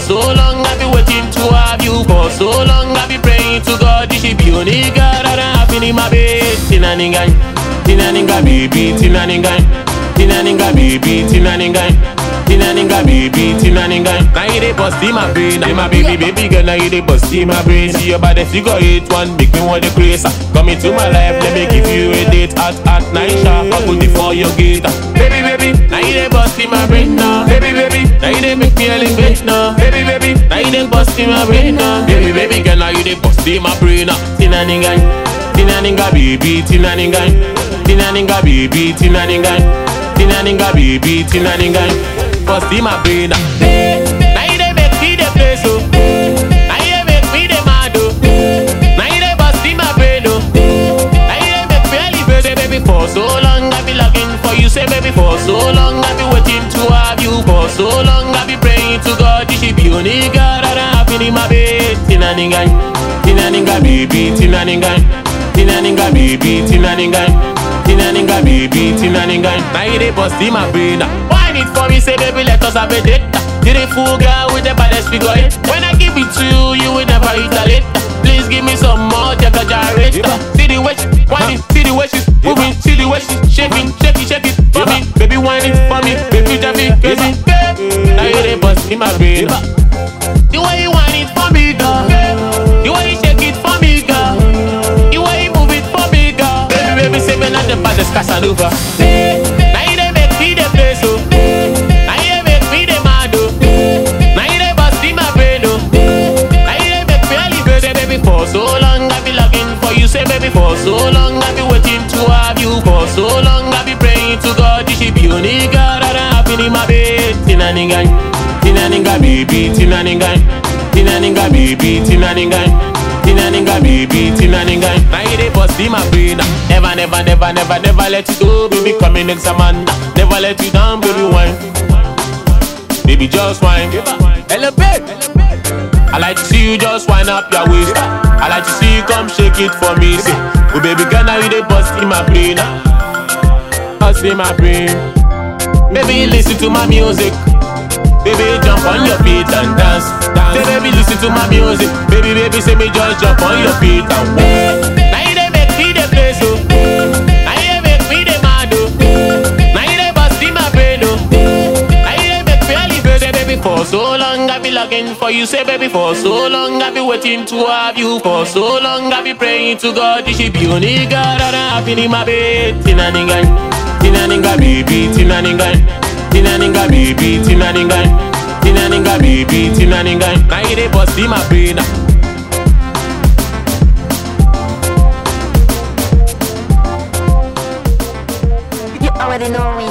so long I've been waiting to have you for so long I've been praying to God this should be only God that I'm happy in my bed Tina ningan, tina ninga baby, tina ningan Tina ninga baby, tina ningan Tina ninga baby, tina ningan Now you dey bust in my brain, now my baby, baby girl Now you dey bust in my brain See your body figure eight one, make me want the craze Come into my life, let me give you a date At, at night, sharp, I put it for your gate Baby, baby, now you dey bust in my brain now Baby, baby, now you dey make me elevate now Baby, baby, now you dey bust in my brain now Baby, baby girl, now you dey bust in my brain now Tina ningan, tina ninga baby, tina ningan Tina ninga baby, tina ningan Tina ninga baby, tina ningan Bust in my brain now Now you dey make me dey play so Now you dey make me dey mad oh Now you dey bust in my brain oh Now you dey make me elevate Say baby for so long I be looking for you Say baby for so long I be waiting to have you For so long I be praying to God You should be only God that I'm happy in my bed Tina ningan Tina ninga baby Tina ningan Tina ninga baby Tina ningan Tina ninga baby Tina ningan Now you dey bust in my brain now Wine it for me Say baby let us have a date You the fool girl with the baddest figure eight When I give it to you You will never retaliate Please give me some more Jacka gyrate See the way she whine it See the way she's moving See the way she's shaking Shake it, shake it for me Baby whine it for me Baby drive me crazy Now you dey bust in my brain The way you whine it for me girl The way you shake it for me girl The way you move it for me girl Baby, baby, say me not the baddest Casanova Now you dey make me dey play so Now you dey make me dey mad oh Now you dey bust in my brain oh Now you dey make me elevate Say baby for so long I be looking for you Say baby for so long I be waiting to have you For so long I be praying to God You should be only God that I'm happy in my bed Tina ningan Tina ninga baby Tina ningan Tina ninga baby Tina ningan Tina ninga baby, Tina ninga Now you dey bust in my brain Never, never, never, never, never let you go Baby, come in next man Never let you down, baby, wine Baby, just wine Elevate I like to see you just wind up your waist I like to see you come shake it for me Say, oh baby girl, now you dey bust in my brain Bust in my brain Baby, listen to my music Baby, jump on your feet and dance. dance. Say, baby, listen to my music. Baby, baby, say me just jump on your feet and walk. Now you dey make me dey play so. Now you dey make me dey mad oh. Now you dey bust in my brain oh. Now you dey make me elevate. Say, baby, for so long I be looking for you. Say, baby, for so long I be waiting to have you. For so long I be praying to God. You should be only God that I'm happy in my bed. Tina ningan, Tina ninga baby, Tina ningan. Tina ninga baby, Tina ningan Tina ninga baby, Tina ningan Now you dey bust in my brain You already know me.